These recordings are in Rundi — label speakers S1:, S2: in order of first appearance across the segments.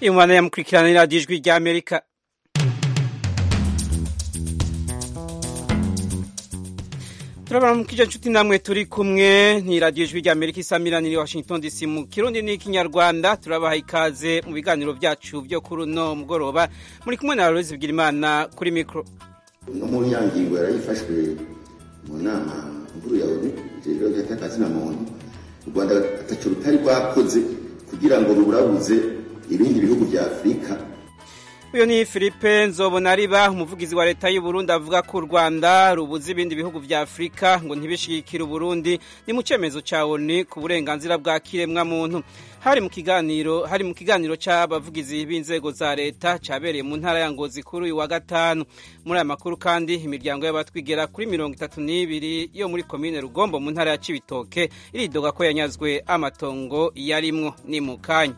S1: iyo mwana yamukurikirana iradiyo ijwi rya amerika turabona mu kijya nshuti namwe turi kumwe ni radiyo ijwi rya amerika isamirani ni washington dc mu kirundi n'ikinyarwanda turabaha ikaze mu biganiro byacu byo kuri uno mugoroba muri kumwe na rose bwirimana kuri mikoro
S2: no mu nyangingo yarayifashwe mu nama nkuru ya onu rero y'akazina muntu u rwanda ataco rutari rwakoze kugira ngo ruburabuze ibindi bihugu bya afurika
S1: uyu ni philippe nzobonariba umuvugizi wa leta y'u Burundi avuga ko u rwanda rubuze ibindi bihugu bya afurika ngo ntibishigikire uburundi ni mu cyemezo cya onu ku burenganzira bwa kiremwamuntu hari mu kiganiro hari mu kiganiro cy'abavugizi b'inzego za leta cyabereye mu ntara ya ngozi kuri uyu wa gatanu muri aya makuru kandi imiryango y'abatwigera kuri mirongo itatu n'ibiri yo muri komine rugombo mu ntara ya cibitoke iridoga ko yanyazwe amatongo yarimwo ni mu kanya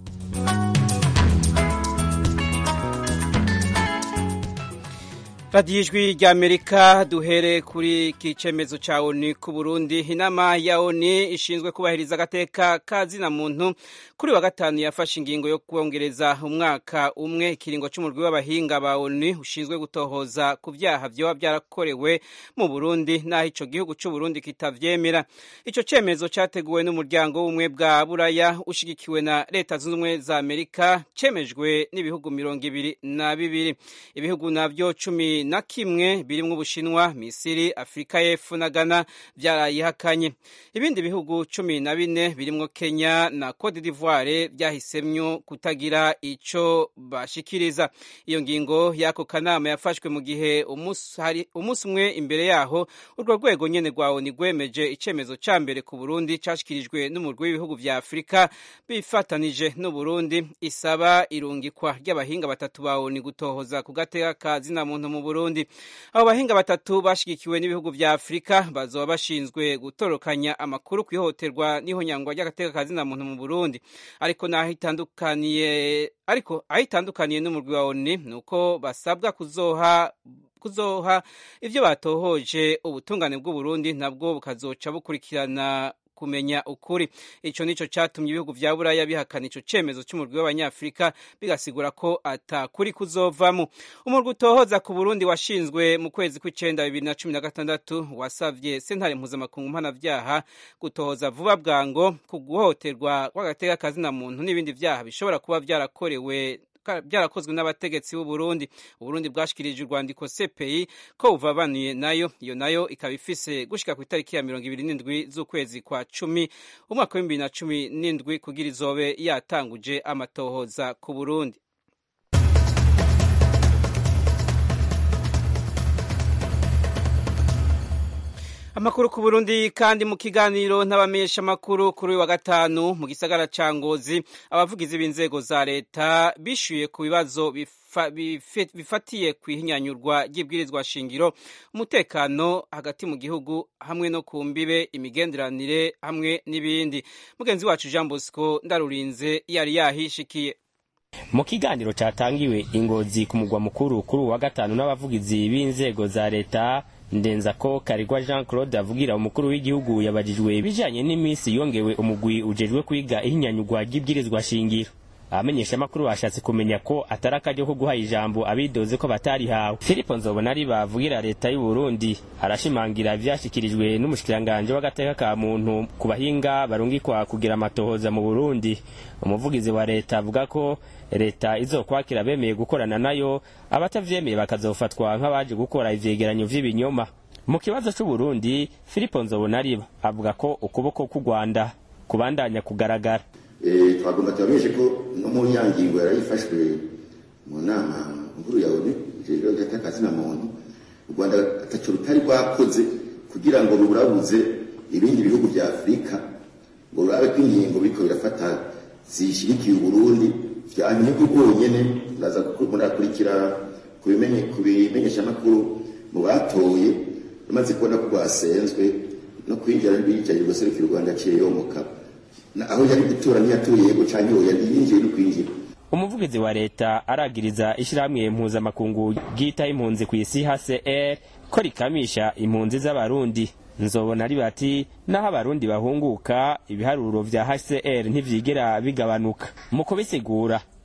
S1: radiyo ijwi rya amerika duhere kuri iki cyemezo cya oni ku burundi inama ya oni ishinzwe kubahiriza agateka ka zina muntu kuri wa gatanu yafashe ingingo yo kongereza umwaka umwe ikiringo cy'umurwi w'abahinga ba oni ushinzwe gutohoza ku byaha byaba byarakorewe mu burundi n'aho icyo gihugu cy'u burundi kitabyemera icyo cyemezo cyateguwe n'umuryango w'ubumwe bwa buraya ushyigikiwe na leta zunze ubumwe za amerika cyemejwe n'ibihugu mirongo ibiri na bibiri ibihugu nabyo cumi na kimwe birimo ubushinwa misiri afurika y'epfo na ghana byarayihakanye ibindi bihugu cumi na bine birimo kenya na cote d'ivoire byahisemyo kutagira icyo bashikiriza iyo ngingo y'ako kanama yafashwe mu gihe umunsi umwe imbere yaho urwo rwego nyene rwa oni rwemeje icyemezo cya mbere ku burundi cyashyikirijwe n'umurwi w'ibihugu bya afurika bifatanije n'uburundi isaba irungikwa ry'abahinga batatu ba oni gutohoza ku gateka ka zina muntu mu Burundi abo bahinga batatu bashigikiwe n'ibihugu vya Afrika bazoba bashinzwe gutorokanya amakuru ku ihohoterwa n'ihonyangwa ry'agateka ka zina muntu mu Burundi ariko naho itandukaniye ariko aho itandukaniye n'umurwi wa ONU nuko basabwa kuzoha kuzoha ivyo batohoje ubutungane bw'u Burundi nabwo bukazoca bukurikirana kumenya ukuri ico nico catumye ibihugu vya buraya bihakana ico cemezo c'umurwi w'abanyafrika bigasigura ko atakuri kuzovamo umurwi utohoza ku burundi washinzwe mu kwezi kw'icenda bibiri na cumi na gatandatu wasavye sentare mpuzamakungu mpanavyaha gutohoza vuba bwango ku guhohoterwa kw'agateka kazina muntu n'ibindi vyaha bishobora kuba vyarakorewe byarakozwe n'abategetsi b'u Burundi Uburundi bwashikirije urwandiko CPI ko buvabanuye nayo iyo nayo ikaba ifise gushika ku itariki ya mirongo ibiri n'indwi z'ukwezi kwa cumi umwaka w'ibibiri na cumi n'indwi kugira izobe yatanguje amatohoza ku Burundi amakuru ku Burundi kandi mu kiganiro n'abamenyesha amakuru kuri uyu wa gatanu mu gisagara ca Ngozi abavugizi b'inzego za leta bishuye ku bibazo bifatiye ku ihinyanyurwa ry'ibwirizwa shingiro umutekano hagati mu gihugu hamwe no ku mbibe imigenderanire hamwe n'ibindi mugenzi wacu Jean Bosco ndarurinze yari yahishikiye
S3: mu kiganiro cyatangiwe ingozi ku mugwa mukuru kuri uwa gatanu n'abavugizi b'inzego za leta ndenza ko karigwa jean claude avugira umukuru w'igihugu yabajijwe ibijanye n'iminsi yongewe umugwi ujejwe kwiga ihinyanyurwa ry'ibwirizwa shingiro abamenyesha amakuru bashatse kumenya ko atari akaryo ko guha ijambo abidoze ko batarihawe filipo nzobonari bavugira leta y'u burundi arashimangira ivyashikirijwe n'umushikiranganje w'agateka ka muntu ku bahinga barungikwa kugira amatohoza mu burundi umuvugizi wa leta avuga ko leta izokwakira bemeye gukorana nayo abatavyemeye bakazofatwa nk'abaje gukora ivyegeranyo vy'ibinyoma mu kibazo c'uburundi filipo nzobonariba avuga ko ukuboko k'u rwanda kubandanya kugaragara
S2: twagomba tubamenyeshe ko no mu nyangingo yarayifashwe mu nama nkuru ya onu rero y'akazina muntu u rwanda ataco rutari rwakoze kugira ngo ruburabuze ibindi bihugu bya afurika ngo rurabe ko ingingo biriko birafata zishirikiye uburundi vyanyuma bwonyene ndaza murakurikira ku bimenyeshamakuru mu batoye rumaze kubona ko rwasenzwe no kwinjira bicaye guserukira u rwanda aciye yomoka aho yari gutura ntiyatuye yego canke uwo yari yinjiye no kwinjira
S3: umuvugizi wa leta aragiriza ishyirahamwe mpuzamakungu ryita impunzi ku isi hcr ko rikamisha impunzi z'abarundi nzobona ari bati naho abarundi bahunguka ibiharuro vya hcr ntivyigera bigabanuka mu kubisigura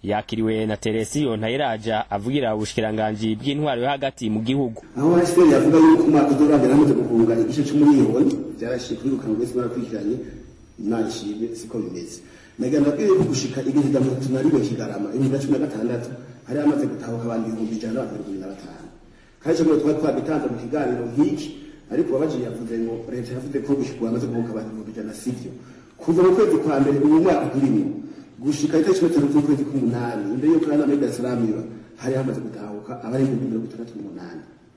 S3: yakiriwe na teresiyo ntayiraja avugira ubushikiranganji bw'intwaro yo hagati mu gihugu
S4: aho hasiteri yavuga yuko umwaka uzorangira hamaze guhunga igice c'umuriyoni vyarashiye kubirukana bwese barakurikiranye imana ishimwe siko bimeze nagira ndabwiye ko gushika igihe rya mirongo itatu na rimwe kigarama ibihumbi na cumi na gatandatu hari hamaze gutahuka abantu ibihumbi ijana n'abantu mirongo ibiri na batanu kandi ico twari twabitanze mu kiganiro nk'iki ariko uwabajiye yavuze ngo leta yavuze ko gushika hamaze guhuka abantu ibihumbi ijana sivyo kuva mu kwezi kwa mbere uyu mwaka turimo gushika itariki cumi n'itanu z'ukwezi k'umunani imbere y'uko inama y'I Dar es Salaam iba hari hamaze gutahuka abari ibihumbi mirongo itandatu n'umunani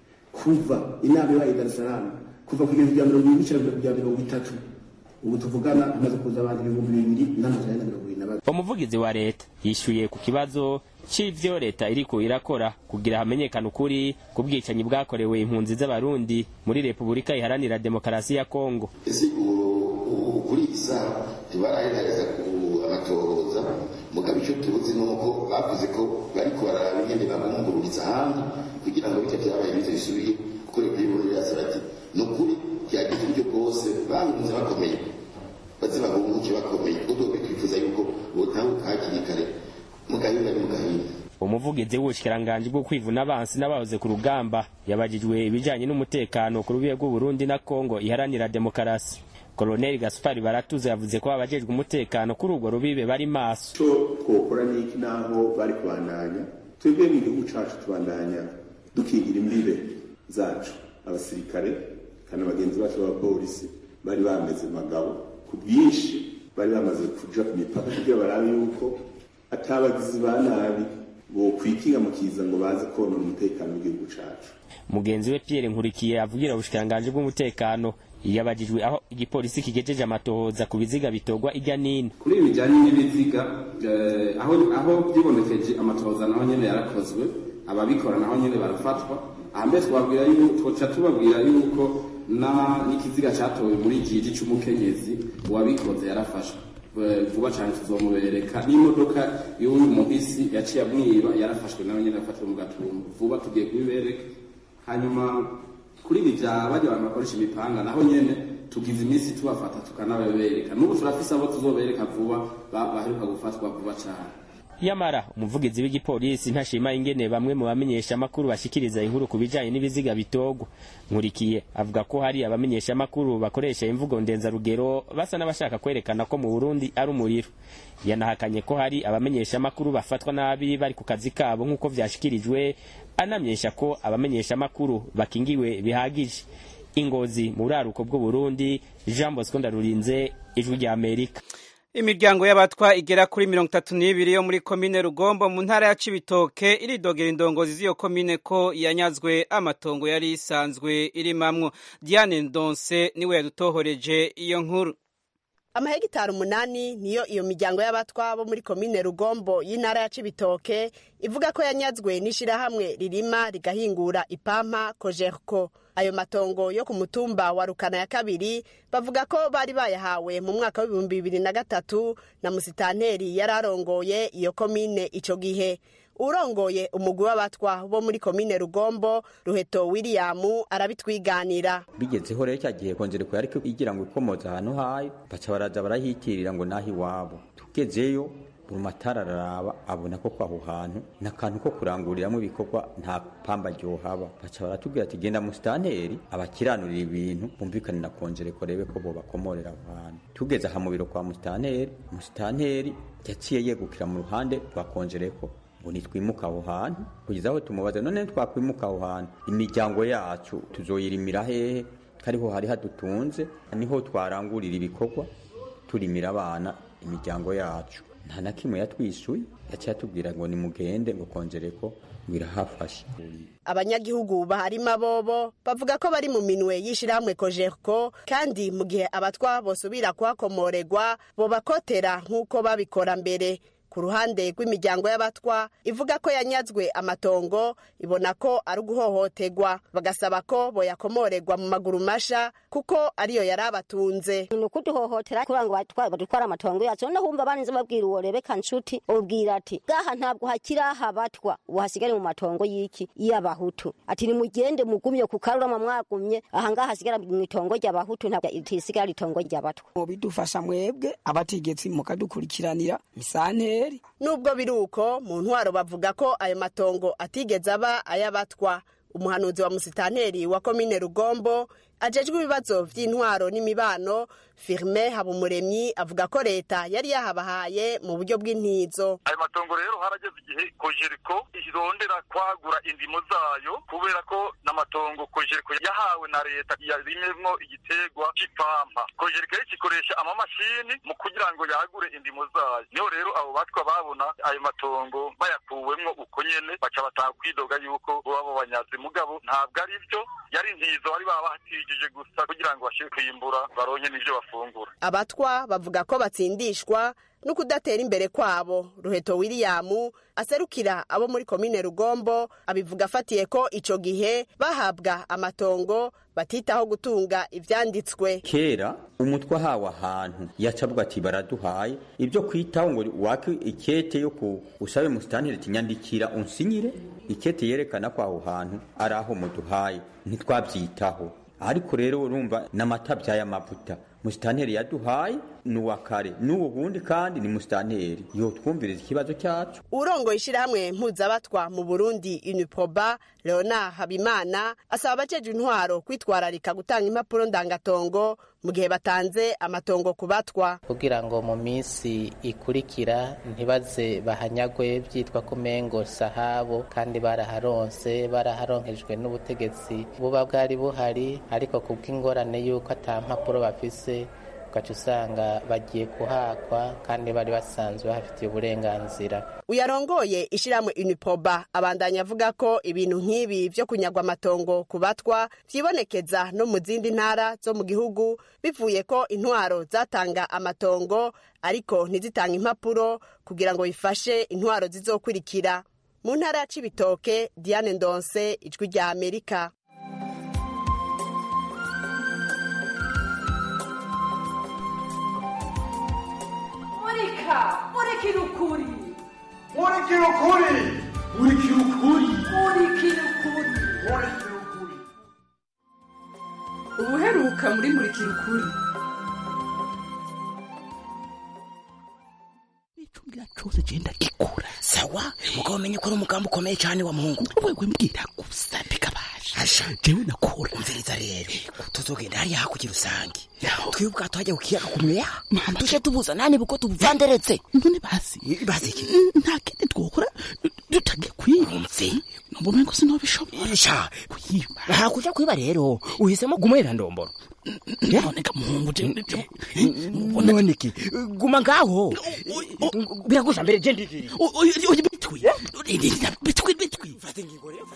S4: kuva inama ibaye i Dar es Salaam kuva ku igihumbi rya mirongo ibiri n'icenda kugera mirongo itatu ubu tuvugana hamaze kuza abantu ibihumbi bibiri n'amajana ane na mirongo ibiri na babiri
S3: umuvugizi wa leta yishuye ku kibazo c'ivyo leta iriko irakora kugira hamenyekane ukuri ku bwicanyi bwakorewe impunzi z'abarundi muri repubulika iharanira demokarasi ya kongo
S2: ese kuri iyi saha ntibarahereza abatohoza mugabo icyo tuzi ni uko bavuze ko bariko bararaba ingene babungururiza ahandi kugira ngo bityo vyabaye bize bisubiye kuko leta y'uburundi yasaba ati ni ukuri byagize uburyo bwose babunze bakomeye baze babunguke bakomeye ubwo twifuza yuko botahuka hakiri kare mugahinda ni mugahinda
S3: umuvugizi w'ubushikiranganji bwo kwivuna abansi n'abahoze ku rugamba yabajijwe ibijanye n'umutekano ku rubibe rw'uburundi na kongo iharanira demokarasi koloneli gaspari baratuze yavuze ko abajejwe umutekano kuri urwo rubibe bari maso
S5: ico twokora niki naho bari kubandanya twebwe mu gihugu cacu tubandanya dukingira imbibe zacu abasirikare kandi abagenzi bacu b'abapolisi bari bameze magabo ku bwinshi bari bamaze kuja ku mipaka kugira barabe yuko atabagizi ba nabi bokwikinga mu kiza ngo baze konona umutekano w'igihugu cacu
S3: mugenzi we pierre nkurikiye avugira ubushikiranganji bw'umutekano yabajijwe aho igipolisi kigejeje amatohoza ku biziga bitogwa irya nino
S6: kuri ibi bijyanye n'ibiziga eh, aho aho byibonekeje amatohoza naho nyene yarakozwe ababikora naho nyene barafatwa ahambere twabwira yuko twoca tubabwira yuko na n'ikiziga catowe muri jiji c'umukenyezi uwabikoze yarafashwe Eh, vuba cyane tuzomubereka n'imodoka y'uyu muhisi yaciye amwiba yarafashwe nawe nyene afatiwe mu gatumba vuba tugiye kubibereka hanyuma kuri ibi bya bajya abantu bakoresha imipanga naho nyene tugize iminsi tubafata tukanababereka n'ubu turafise abo tuzobereka vuba ba- baheruka gufatwa vuba cyane
S3: yamara umuvugizi w'igipolisi ntashima ingene bamwe mu bamenyesha amakuru bashikiriza inkuru ku bijanye n'ibiziga bitogwa nkurikiye avuga ko hari abamenyesha amakuru bakoresha imvugo ndenzarugero basa n'abashaka kwerekana ko mu burundi ari umuriro yanahakanye ko hari abamenyesha amakuru bafatwa nabi bari ku kazi kabo nk'uko vyashikirijwe anamyesha ko abamenyesha amakuru bakingiwe bihagije ingozi mu buraruko bw'uburundi jean bosco ndarurinze ijwi rya amerika
S1: imiryango y'abatwa igera kuri mirongo itatu n'ibiri yo muri komine rugombo mu ntara ya cibitoke iridogera indongozi z'iyo komine ko yanyazwe amatongo yari isanzwe irimamwo diane ndonse niwe yadutohoreje iyo nkuru
S7: amahegitari umunani niyo iyo miryango y'abatwa bo muri komine rugombo y'intara ya cibitoke ivuga ko yanyazwe n'ishirahamwe ririma rigahingura ipampa kojerko ayo matongo yo ku mutumba wa rukana ya kabiri bavuga ko bari bayahawe mu mwaka w'ibihumbi bibiri na gatatu na musitanteri yari arongoye iyo komine ico gihe urongoye umugwi w'abatwa bo muri komine rugombo ruheto william arabitwiganira
S8: bigezeho rero cya gihe kongereko yariko igira ngo ikomoza ahantu hayo baca baraza barahitirira ngo naho iwabo tugezeyo buri matara araraba abona ko kwaho hantu ni akantu ko kuranguriramwo ibikorwa nta pamba ryohaba baca baratubwira ati genda musitanteri abakiranurira ibintu bumvikane na kongereko rebe ko bobakomorera aho hantu tugeze aha mu biro kwa musitanteri musitanteri yaciye yegukira mu ruhande rwa kongereko ngo nitwimuka aho hantu kugeza aho tumubaza none twakwimuka aho hantu imiryango yacu tuzoyirimira hehe kariho hari hadutunze niho twarangurira ibikorwa turimira abana imiryango yacu nta na kimwe yatwisuye yaciye atubwira ngo nimugende ngo kongereko ngo irahafashe
S7: abanyagihugu baharima bobo bavuga ko bari mu minwe y'ishirahamwe kojerko kandi mu gihe abatwa bosubira kuhakomoregwa bobakotera nk'uko babikora mbere ku ruhande rw'imiryango y'abatwa ivuga ko yanyazwe amatongo ibona ko ari uguhohoterwa bagasaba ko boyakomorerwa mu maguru masha kuko ariyo yari abatunze
S9: ni ukuduhohotera kugira ngo batwa- badutware amatongo yacu noneho wumva barinze babwira uwo rebeka nshuti ubwira ati gaha ntabwo hakiri aha batwa ubu hasigare mu matongo y'iki y'abahutu ati nimugende mugumye ku karurama mwagumye aha ngaha hasigara mu itongo ry'abahutu ntabwo risigara itongo ry'abatwa
S10: bidufasha mwebwe abategetsi mukadukurikiranira misanteri musitanteri
S7: nubwo biri uko mu ntwaro bavuga ko ayo matongo atigeze aba ay'abatwa umuhanuzi wa musitanteri wa komine rugombo ajejwe ibibazo vy'intwaro n'imibano firme habumuremyi avuga ko leta yari yahabahaye mu buryo bw'intizo
S11: ayo matongo rero harageze igihe kojeriko irondera kwagura indimo zayo kubera ko n'amatongo kojeriko yahawe na leta yarimemwo igitegwa c'ipampa kojeriko rero kikoresha amamashini mu kugira ngo yagure indimo zayo niho rero abo batwa babona ayo matongo bayakuwemwo uko nyene baca batanga kwidoga yuko baba banyazi mugabo ntabwo ari vyo yari intizo bari babahatijije gusa kugira ngo bashire kwimbura baronke n'ivyo bafungura
S7: abatwa bavuga ko batsindishwa no kudatera imbere kwabo ruheto william aserukira abo muri komine rugombo abivuga afatiye ko ico gihe bahabwa amatongo batitaho gutunga ivyanditswe
S8: kera umutwe ahawe ahantu yacabwa ati baraduhaye ibyo kwitaho ngo wake ikete yo ku usabe musitanteri tinyandikira unsinyire ikete yerekana ko aho hantu ari aho muduhaye ntitwabyitaho ariko rero urumva n'amata by'amavuta musitanteri yaduhaye ni uwa kare n'ubu bundi kandi ni musitanteri yo twumviriza ikibazo cyacu
S7: urongoye ishyirahamwe mpuzabatwa mu burundi uniproba leonard habimana asaba abajejwe intwaro kwitwararika gutanga impapuro ndangatongo mu gihe batanze amatongo ku batwa
S12: kugira ngo mu minsi ikurikira ntibaze bahanyagwe byitwa ko mengo sahabo kandi baraharonse baraharonkejwe n'ubutegetsi buba bwari buhari ariko kubw'ingorane y'uko ata mpapuro bafise ugaca usanga bagiye kuhakwa kandi bari basanzwe bafitiye uburenganzira
S7: uyarongoye ishyirahamwe unipoba abandanya avuga ko ibintu nk'ibi byo kunyagwa amatongo ku batwa byibonekeza no mu zindi ntara zo mu gihugu bivuye ko intwaro zatanga amatongo ariko ntizitanga impapuro kugira ngo bifashe intwaro zizokurikira mu ntara ya cibitoke diane ndonse ijwi rya amerika
S13: murika murikira ukuri
S14: murikira ukuri murikira ukuri
S13: murikira ukuri
S14: murikira ukuri
S13: ubuheruka muri murikira ukuri
S15: icumbira cose genda gikura sawa mugabo menye ko ari umugambi ukomeye cyane wa muhungu wewe mbwira gusa bikabasha asha jewe nakora umviriza rero tuzogenda hariya hakurya rusange twiwe ubwato hajya kukiyaga kumweya tuje tubuza nani buko tubuvanderetse none basi basi iki nta kindi twokora dutage kwiba umve numva umengo sinobishobora sha kuyiba hakuja kwiba rero uhisemo gumwera ndomboro none ga muhungu je none ki guma ngaho biragusha mbere je ndiri oye bitwi bitwi bitwi fate ngingo rero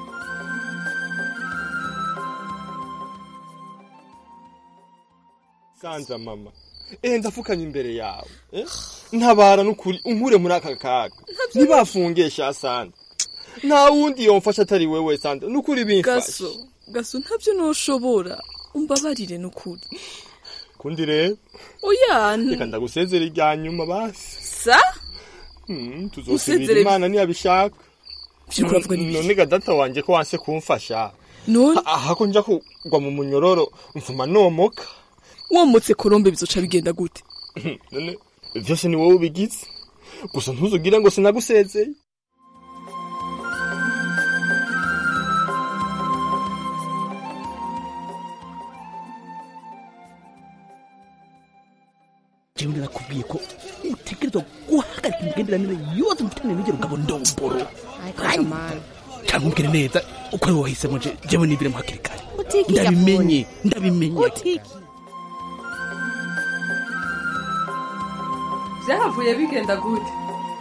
S16: sanza mama eh ndafukanye imbere yawe eh? ntabara n'ukuri unkure muri aka kaga ntibafungesha sanza nta wundi yomfasha atari wewe sanza n'ukuri bimfasha
S10: gaso gaso ntabyo noshobora umbabarire n'ukuri
S16: kundi rero
S10: oya
S16: reka ndagusezera irya nyuma basi
S10: sa
S16: hmm, tuzosubira
S10: Usezere-
S16: imana ntiyabishaka
S10: Uriko uravuga n'ibiki?
S16: none ga data wanje ko wanse kumfasha
S10: none
S16: aha ko nja kugwa mu munyororo mvuma nomoka
S10: womotse korombe bizoca bigenda gute
S16: none vyose ni wowe ubigize gusa ntuzugire ngo sinagusezeye
S15: jewe narakubwiye ko utegerezwa guhagarika imigenderanire yose mufitanye n'urugero ngabo ndomboro cyangwa umbwire neza uko ari wowe wahisemo je jewe nibire hakiri kare
S17: Utiki
S15: ndabimenye ndabimenye
S17: utiki
S13: byahavuye bigenda gute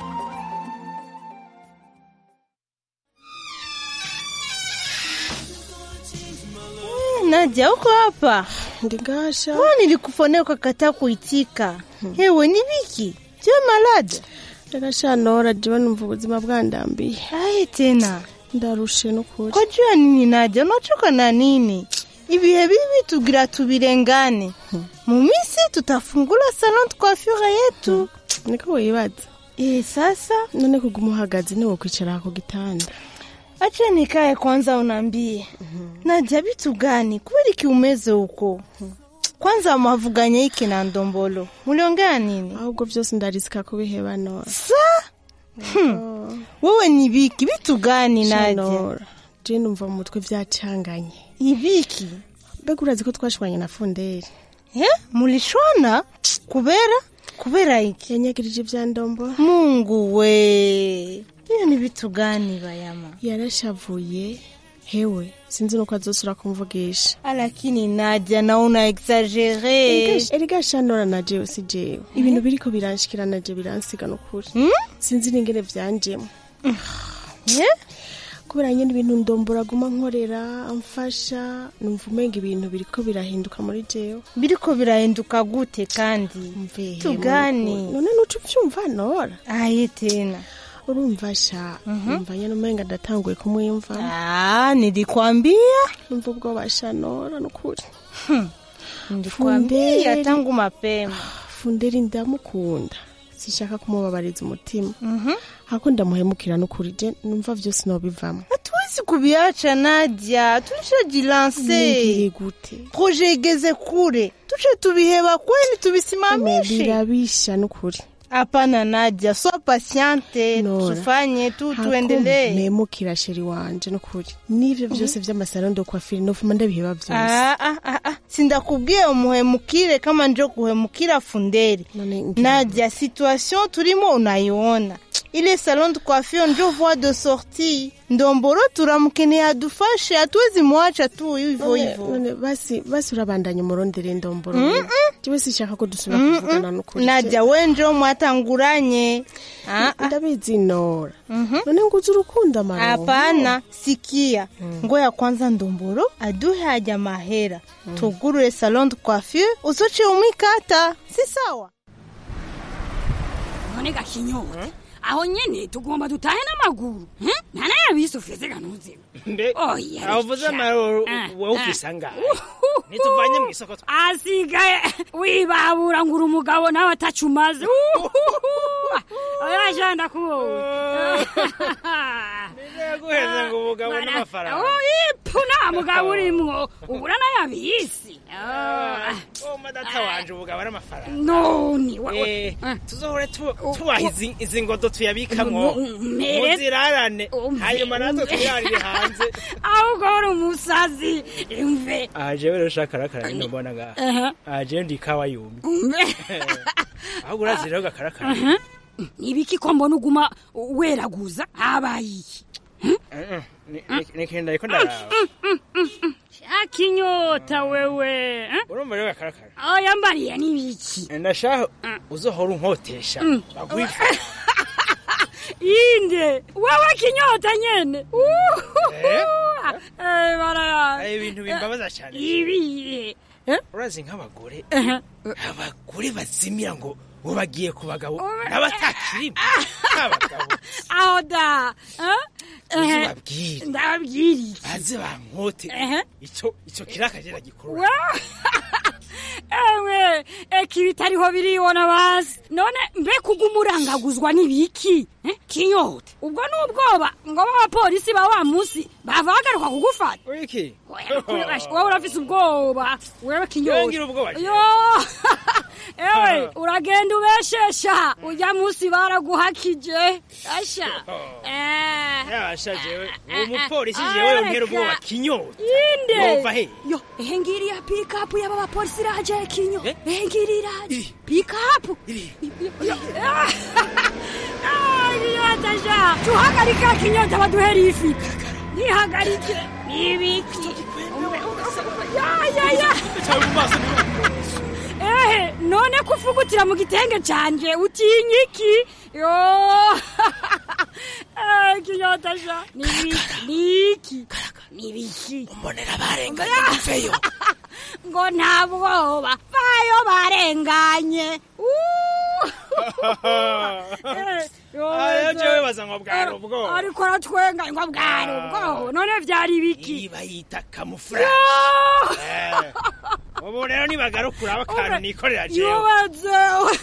S17: Nadia, uko hapa?
S18: Ndingasha.
S17: Mbona nilikufonea ukakataa kuitika? Hewe ni biki? Je, malade?
S18: Ndingasha nora jiwe numva ubuzima bwandambiye.
S17: Aye tena.
S18: Ndarushe n'ukuri.
S17: Kwa jua nini Nadia? Unachoka na nini? Ibihe bibi tugira tubirengane. Mu minsi tutafungula salon de coiffure yetu.
S18: Niko wibaza.
S17: Eh, sasa
S18: none kuguma uhagaze niwo kwicara ku gitanda.
S17: Acha nikae kwanza unambie. Nadia, vitu gani? Kweli kiumeze huko? kwanza mwavuganye iki na ndombolo muliongea nini
S18: ahubwo byose ndarisika kubiheba nora
S17: sa Hmm. wewe ni biki bitu gani nadia
S18: Nora je numva mu mutwe byacanganye
S17: ibiki
S18: mbega urazi ko twashwanye na funderi
S17: eh mulishwana kubera kubera iki
S18: yanyagirije ibya ndombo
S17: mungu we iyo ni bitu gani bayama
S18: yarashavuye hewe sinzi nuko azosura kumvugisha
S17: lakini nadia na una exagere
S18: erega shanora na jewe si jewe ibintu biriko biranshikira na je biransiga nukuri sinzi n'ingene vyanjemo kubera nyene ibintu ndombora guma nkorera amfasha numva umenga ibintu biriko birahinduka muri jewe
S17: biriko birahinduka gute kandi tugani
S18: none nuca uvyumva nora
S17: aye tena
S18: urumva sha numva nyene umenga ndatanguye kumwimva
S17: ah nilikwambia
S18: numva ubwoba sha nora nukuri
S17: nilikwambia tangu mapema
S18: funderi ndamukunda sishaka kumubabariza umutima hako ndamuhemukira nukuri je numva vyose nobivamo
S17: hatuwezi kubiacha nadia tulishajilanse
S18: Ningiri gute
S17: proje igeze kure tuce tubiheba kweli tubisimamishe
S18: birabisha nukuri
S17: hapana nadia so pasiante
S18: Nora,
S17: tufanye tu
S18: hako
S17: tuendelee
S18: mpemukira sheri wanje nukuri n'ivyo vyose vy'amasaro ndo kwafiri nofuma ndabiheba vyose
S17: Ah, ah, ah, ah. sindakubwiye umuhemukire kama njo kuhemukira funderi nadia situation turimo unaiona ile salon de coiffure njo voie de sortie ndomboro turamukeneye adufashe hatuwezi mwacha tu hivyo
S18: None-
S17: hivyo
S18: none basi basi urabandanya umurondere ndomboro
S17: Mm-mm.
S18: jewe sishaka ko dusubira kuvugana nukuri
S17: nadia we njo mwatanguranye Ah, ah.
S18: ndabizi nora none nguzi urukundo amaronko
S17: hapana sikia ngoya kwanza ndomboro aduhe haja mahera tugurure salon de coiffure uzoce umwikata si sawa
S19: none gakinyota aho nyene tugomba dutahe n'amaguru eh? ntanayabise ufise ganuze
S20: mbe
S19: Oya,
S20: avuze
S19: reka.
S20: amaroro
S19: Ah,
S20: wowe
S19: ah.
S20: ufise angahe nituvanye mu isoko
S19: asigaye wibabura ngura umugabo nawe atacumaze oya ndakubonye
S20: guheza ngo umugabo n'amafaranga
S19: ipu nta mugabo urimwo ubura n'ayabisi
S20: oma data wanje umugabo n'amafaranga
S19: none wa-
S20: Eh, tuzohore tu- tubaha izi- izi ngodo tuyabikamwo
S19: mere-
S20: muzirarane hanyuma natwe tuyarire hanze
S19: ahubwo uri umusazi imve
S20: aha jewe rero ushaka arakara nyine mbona ngaha
S19: Aha.
S20: aha jewe ndi ikawa yumye
S19: umve
S20: ahubwo urazi rero gakarakara
S19: Aha. nibiki ko mbona uguma weraguza habaye iki
S20: nikenda ariko ndaraba
S19: shaka inyota wewe eh?
S20: urumva rero gakarakara
S19: oya mbariye nibiki
S20: ndashaka uzohora unkotesha bagwifa
S19: inde wewe kinyota nyene
S20: Eh?
S19: Eh, baraya
S20: ari ibintu bimbabaza cyane
S19: ibihe
S20: urazi nk'abagore
S19: Aha.
S20: abagore bazimira ngo bo bagiye ku bagabo n'abatakirimo abagabo
S19: aho da eh?
S20: uzi
S19: Eh,
S20: babwire
S19: ndababwira iki
S20: baze bankote
S19: Ehe.
S20: icyo icyo kirakagera gikurura
S19: Wa- ewe eki bitariho biribona basi none mbe kuguma urangaguzwa n'ibiki eh? kinyota ubwo n'ubwoba ngo b'abapolisi ba wa munsi bava bagaruka kugufata
S20: wiki
S19: wowe urafise ubwoba wewe kinyota
S20: ngira ubwoba je.
S19: yo ewe uragenda ubeshesha ujya munsi baraguhakije asha eh
S20: yasha jewe uwo mupolisi jewe yonkera ubwoba kinyota
S19: inde
S20: yova he
S19: yo ehe ngiri ya pikapu y'aba bapolisi iraje kinyo ehe ngiri iraje pikapu kinyotasha tuhagarika kinyota baduhera ifi nihagarike nibiki ya ya ya ehe none kufugutira mu gitenge canje utinya iki yo Eh, kinyotasha nibiki niki nibiki
S20: mbonera barenganye mveyo
S19: ngo nta bwoba bayo barenganye
S20: rero jewe baza ngo bwari ubwoba
S19: ariko aratwenga ngo bwari ubwoba none vyari biki
S20: bayita kamufurage ubu rero nibagaruka uraba akantu nikorera jewe
S19: yubaze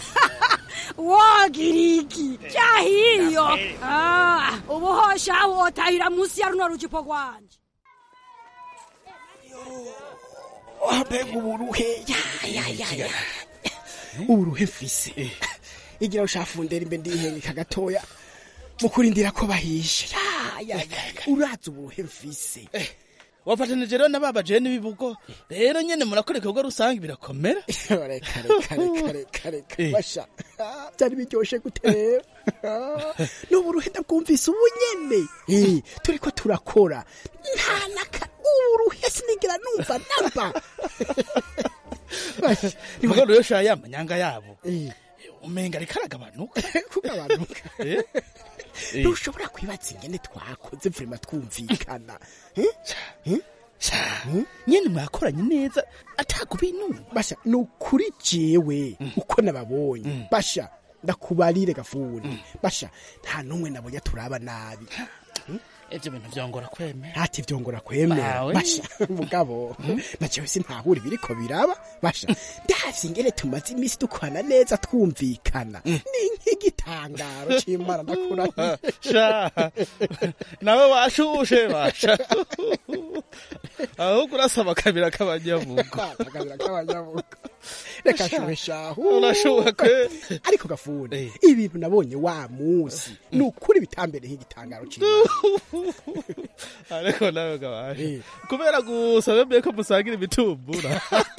S19: wagira iki cyahiyo Ah, ubu hosha wotahira munsi ya runo rujipo rwanje
S15: mbega uburuhe ya ya ya ya uburuhe mfise igira ushafundera imbe ndihengeka gatoya mu kurindira ko bahisha ya ya ya uraza uburuhe mfise
S20: wafatanije rero n'ababaje n'ibibugo rero nyene murakora ibikorwa rusange birakomera
S15: reka reka reka reka reka basha byari biryoshe gute rero n'uburuhe ndabwumvise ubu nyene Eh, turiko turakora nta naka uburuhe sinigera numva namba
S20: nibwo rero sha ya manyanga yabo umenga ariko aragabanuka
S15: kugabanuka
S20: Eh? Eh.
S15: ntushobora kwibaza ingene twakoze vrema twumvikana
S20: nyene mwakoranye neza atakubintu
S15: basha ni ukuri jewe uko nababonye basha ndakubarire gafuni basha nta n'umwe nabonye turaba nabi
S20: ivyo bintu vyongora kwemera
S15: ati vyongora kwemera
S20: Bawe.
S15: basha mugabo na jewe sintahura ibiriko biraba basha ndavye ingene tumaze imisi dukwana neza twumvikana ni nk'igitangaro c'imana ndakurahiye
S20: sha nawe washushe basha ahubwo urasaba akabira k'abanyabugo
S15: akabira k'abanyabugo reka shuhe shahu
S20: urashuha kwe
S15: ariko gafuni ibintu nabonye wa musi ni ukuri bitambere nk'igitangaro c'imana
S20: ariko nawe gabasha kubera gusa bemeye ko musangira ibitumbura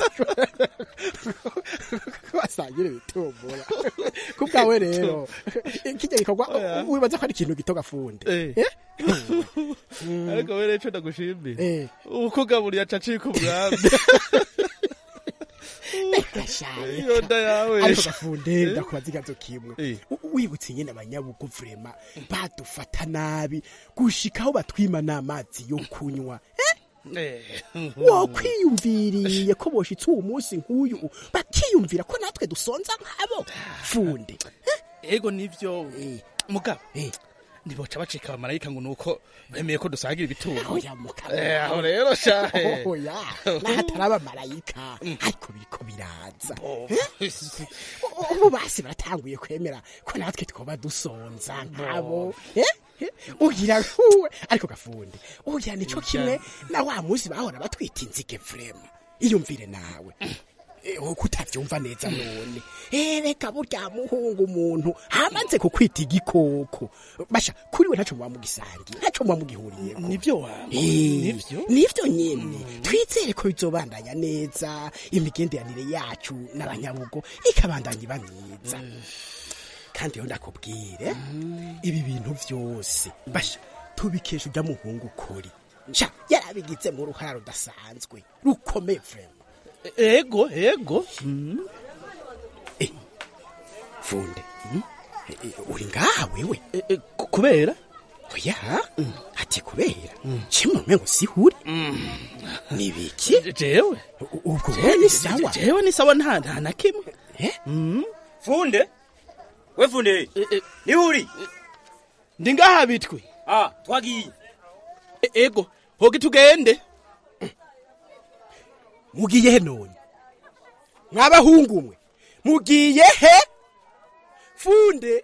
S15: basangira ibitumbura ku bwawe rero kijya gikorwa wibaza ko ari ikintu gito gafunde
S20: ariko we rero ico ndagushimira uko gaburiye aca acika umwambi iyo nda yawe
S15: ariko gafunde ndakubaza ikibazo kimwe U- wibutse nyene abanyabugo vrema badufata nabi gushika aho batwima n'amazi yo kunywa wokwiyumviriye ko boshitse uwo munsi nk'uyu bakiyumvira ko natwe dusonza nk'abo funde
S20: ego nivyo mugabo ntiboca bacika abamarayika ngo nuko bemeye ko dusangira ibitumbura
S15: oya mugabo
S20: Eh, aho rero shahe
S15: oya n'ahatari abamarayika ariko biriko biraza Eh? ubu basi baratanguye kwemera ko natwe twoba dusonza nk'abo Eh? Eh? ugira nkuwe ariko gafunde ugira nico kimwe na wa munsi bahora batwita inzige vrema iyumvire nawe Eh, uko utavyumva neza none Eh, reka burya muhungu umuntu hamaze kukwita igikoko basha kuri we ntaco muba mugisangiye ntaco muba mugihuriyeko
S20: nivyo wawe
S15: nivyo nivyo nyene twizere ko bizobandanya neza imigenderanire yacu n'abanyabugo ikabandanya iba myiza kandi yo ndakubwire ibi bintu vyose basha tubikesha ujya muhungu kuri sha yarabigize mu ruhara rudasanzwe rukomeye vrema
S20: ego ego
S15: funde Eh, uri ngaha wewe
S20: kubera
S15: oya ati kubera kimwe umengo sihuri nibiki
S20: jewe
S15: ubwo wewe ni sawa
S20: jewe ni sawa nta nta na kimwe
S21: funde we funde niho uri
S20: ndi ngaha bitwe
S21: ah twagiye
S20: E- ego hogi tugende
S15: mugiye he none mwabahungu mwe mugiye he funde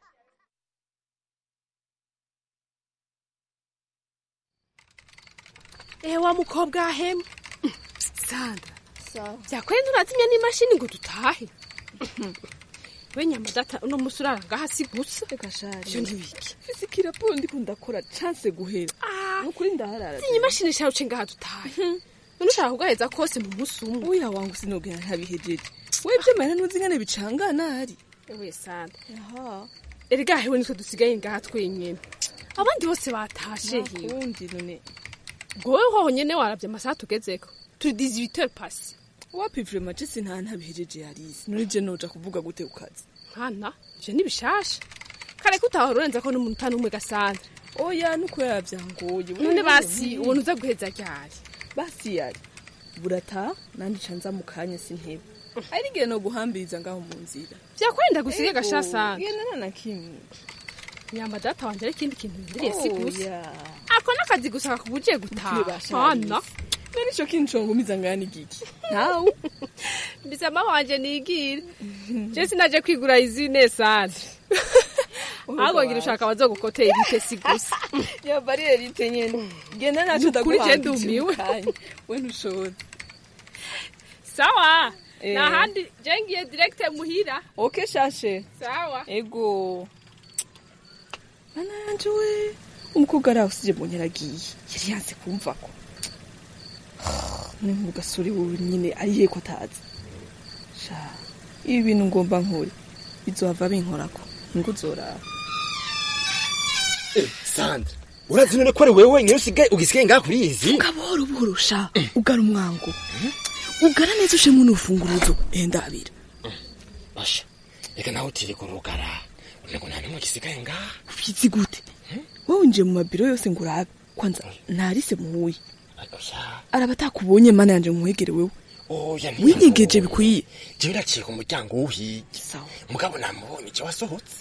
S18: ehe wa mukobwa ahemwe sandra byakwenda urazimya n'imashini ngo dutahe we nyamadata uno musi urara ngaha si gusa ivyo ntibiki
S13: fizikira po ndiko ndakora chance guhera nukuri ndaharara
S18: zinya imashini sharuce ngaha dutahe none ushaka kugaheza kose mu musi umwe
S13: oya wangu sinogera ntabihejeje we vyemera ntuzi ingene bicangana hari
S18: ewe sandra erega hewe nitwe dusigaye ngaha twenyene abandi bose batashe hiwe
S13: nakundi none
S18: ngowe hoho nyene waravye amasaha tugezeko turi 18 heures pasi
S13: wapi vrema je sinta ntabihejeje yarisi none je noja kuvuga gute ku kazi
S18: nkana ivyo ni bishasha kare ko utahora urenza ko n'umuntu n'umwe gasandra
S13: oya nuko yavyangoye
S18: none basi ubona uza guheza ryari
S13: basi yari burata nandi ca nza mu kanya sintebe ari igihe no guhambiriza ngaho mu nzira
S18: vyakwenda gusiga
S13: Ego,
S18: gasha sandra
S13: genda na kimwe
S18: nyamba data wanje ari ikindi kintu ndiriye si gusa
S13: Oya.
S18: ako n'akazi gusa kakubujije gutaha
S13: Ntibasha
S18: hana
S13: none ico kintu congumiza ngana igiki ntawe
S18: bisama wanje nigire je sinaje kwigura izine sandra ahubwo ngira ushaka bazogukotera ibite si gusa
S13: yaba ari erite nyene genda naco
S18: Nukuri je
S13: ndaguhambije
S18: ndumiwe.
S13: mu kanya we ntushobora
S18: sawa
S13: Eh.
S18: nahandi jengiye direct muhira
S13: okay shashe
S18: sawa
S13: ego mana yanje we umukobwa ari aho usije mbonye aragiye yari yanze kumva ko ni mu gasore wowe nyine ariye ko atazi sha ibi bintu ngomba nkore bizohava binkorako ngo uzoraba
S16: sandra urazi none ko ari wewe wenyine usigaye ugisigaye ngaha kuri izi
S13: buhoro buhoro sha ugara umwango ugara neza ushemo n'urufunguruzo enda abira
S16: basha reka nawe utiri kurugara ntabwo nta n'umwe gisigaye ngaha
S13: ubizi gute wowe winjiye mu mabiro yose ngo urabe kwanza narise muhuye araba atakubonye mana yanje nkwegere wewe
S16: oya
S13: winyegeje bikwiye
S16: jewe naciye ku muryango w'uhigi mugabo namubonye icyo wasohotse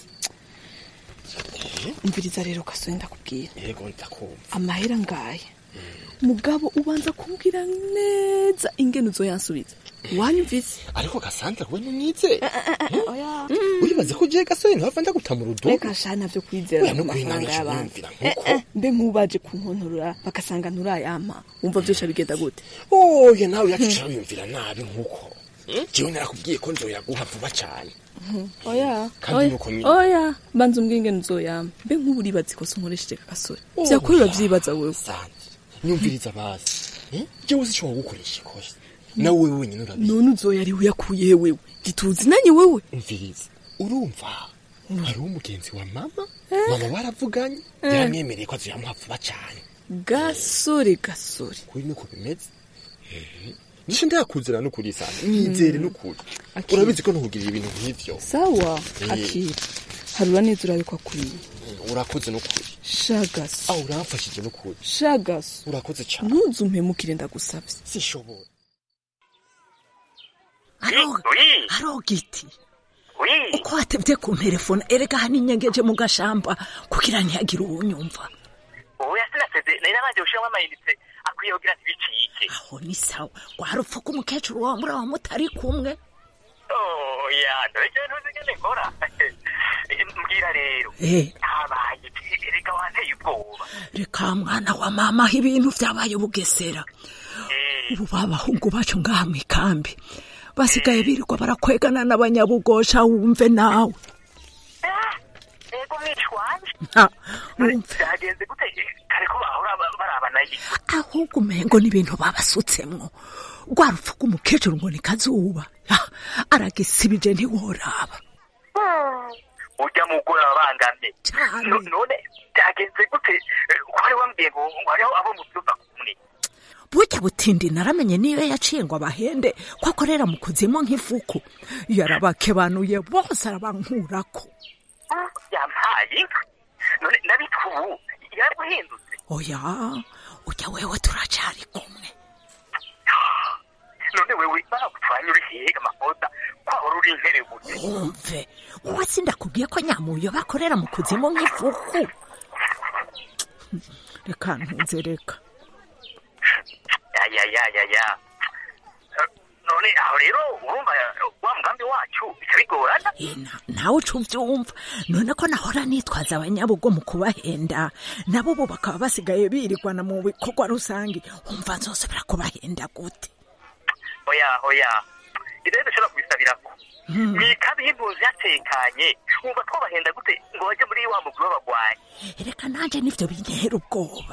S13: umviriza rero gasore ndakubwira
S16: yego ndakumva
S13: amahera ngaya mugabo ubanza kumbwira neza ingene uzoyansubiza wanyumvise
S16: ariko gasandra we numwize uribaze ko jewe gasore ntihava ndaguta mu rudubi
S13: reka sha navyo kwizera
S16: Oya, no
S13: ku
S16: kwinama
S13: mafaranga
S16: ico
S13: y'abantu
S16: nyumvira
S13: Eh,
S16: nkuko.
S13: eh, mbe nk'ubaje kunkontorora bagasanga nturayampa wumva vyosha bigenda gute
S16: oya nawe yacicara wiyumvira nabi nkuko jewe narakubwiye ko nzoyaguha vuba cane
S13: oya
S16: Kandi
S13: oya,
S16: nuko nyine.
S13: oya banza umbwire ingene uzoyampa mbe nk'ubu uribaza ikosa unkoresheje kagasore
S16: Oh,
S13: vyakurira vyibaza wewe
S16: nyumviriza bazi Eh? jewe uzi ico wagukoresha ikosa nawe wewe wenyine urabizi
S13: none uzoya ari uyakuye he wewe ntituzi nanye wewe
S16: umviriza urumva hariho umugenzi wa mama mama baravuganye
S13: Eh.
S16: yaramwemereye ko azoyamuha vuba cane
S13: gasore gasore
S16: kuri niko bimeze nisho ndakuzira n'ukuri sana nyizere n'ukuri
S13: Akira.
S16: urabizi ko ntukugirira ibintu nk'ivyo
S13: sawa
S16: Eh.
S13: akira harura neza urabe ko akwiye
S16: urakoze n'ukuri
S13: shagaso
S16: aho uramfashije n'ukuri
S13: shagaso
S16: urakoze cane
S13: ntuzumpemukire ndagusavye
S16: sishobora
S4: haro giti uko watevye ku telefone erega hano inyengeje mu gashamba kugira ntihagire uwunyumva
S22: oya sinaseze nari nabanje gushiramo amayinite akwiye kugira ntibicike
S4: aho ni sawa rwarupfa ko umukecuru wawe muri aho mutari kumwe
S22: oya dore jewe ntuzi ingene nkora mbwira rero
S4: Eh.
S22: habaye erega wanteye ubwoba
S4: reka mwana wa mama aho ibintu vyabaye bugesera ubu babahungu bacu ngaha mu ikambi basigaye birirwa barakwegana n'abanyabugosha wumve nawe
S22: ego mwishi wanje
S4: Ha,
S22: byagenze gute kare ko bahora ba- barabana iki
S4: ahubwo umengo n'ibintu babasutsemwo rwarupfa rw'umukecuru ngo ni kazuba Ah, aragisibije ntiworaba
S22: urya mugore ababangamye No- none byagenze gute Eh, ko wari wambwiye ngo ngo hariho abo mu byumba kumwe
S4: burya butindi naramenye niyo yaciye ngo abahende ko akorera mu kuzimu nk'ifuku yarabakebanuye bose arabankurako
S22: yampaye inka none ndabitwa ubu yaraguhindutse
S4: oya ujya wewe turacari kumwe
S22: none wewe bagutwanya uri hehe amakosa kwahora uri intere gute
S4: wumve wowe sindakubwiye ko nyamuyo bakorera mu kuzimu nk'ifuku reka ntunze reka
S22: ya ya ya ya Eh, none aho rero urumva wa mugambi wacu bica bigorana
S4: nawe uca uvyumva none ko nahora nitwaza abanyabugo mu kubahenda nabo ubu bakaba basigaye birirwana mu bikorwa rusange umva nzosubira kubahenda gute
S22: oya oya ibyo dushobora kubisabirako mwikabi y'impunzi yatekanye wumva twabahenda gute ngo bajye muri wa mugwi w'abagwanyi
S4: reka nanje nivyo bintera ubwoba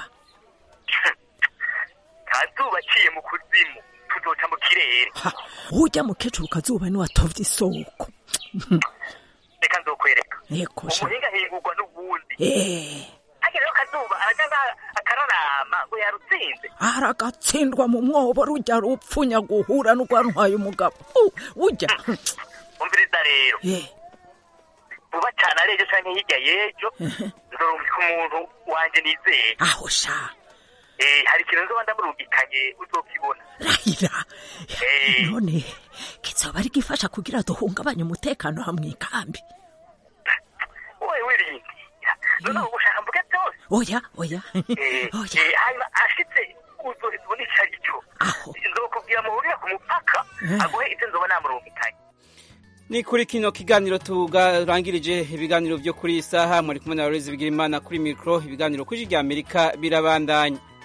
S22: kazuba aciye mu kuzimu tuzoca mu kirere
S4: urya mukecuru kazuba ni watovye isoko
S22: reka nzokwereka
S4: Eko sha.
S22: umuhinga ahingurwa n'ubundi
S4: Eh,
S22: hajya rero kazuba arajya ngaha akararama ngo yarutsinze
S4: aragatsindwa mu mwobo rujya rupfunya guhura n'urwantwaye umugabo Uh, urya
S22: umviriza rero
S4: Eh,
S22: vuba cyane ari ejo canke hirya y'ejo nzorungika umuntu wanje nizeye
S4: aho sha
S22: Eh, hari ikintu nzoba ndamurungikanye uzokibona
S4: rahira
S22: Eh,
S4: none kizoba ari gifasha kugira duhungabanye umutekano ha mw'ikambi
S22: wowe wirindira none ubu ushaka mvuge byose
S4: oya oya
S22: Eh, eh, hanyuma ashitse uzoheza ubona ico ari cyo nzokubwira muhurire ku mupaka
S1: Eh.
S22: aguhe ivyo nzoba namurungikanye
S1: ni kuri kino kiganiro tugarangirije ibiganiro byo kuri iyi saha muri kumwe na Lorenzo Bigirimana kuri mikoro ibiganiro kuri rya Amerika birabandanya